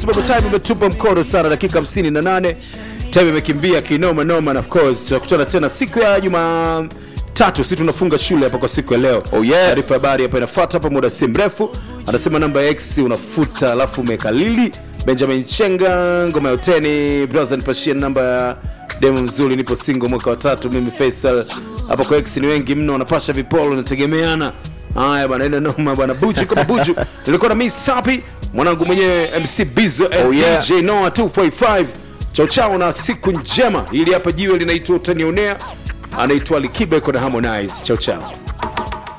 sababu time imetupa mkono sana, dakika 58 time imekimbia kinoma noma, and of course tutakutana tena siku ya juma tatu si tunafunga shule hapa kwa siku ya leo. Oh, yeah. Taarifa ya habari hapa inafuata hapa muda si mrefu. Anasema namba ya X unafuta alafu umekalili. Benjamin Chenga ngoma ya uteni brother nipashie namba ya demo mzuri, nipo single mwaka wa tatu mimi Faisal. Hapa kwa X ni wengi mno, wanapasha vipolo nategemeana. Haya bwana, ina noma bwana, buju kama buju. Tulikuwa na Miss Sapi, mwanangu mwenyewe MC Bizo and Oh, yeah. DJ Noah 245 chao chao na siku njema. Ili hapa jiwe linaitwa utanionea, anaitwa Likibe na Harmonize. Chao chao.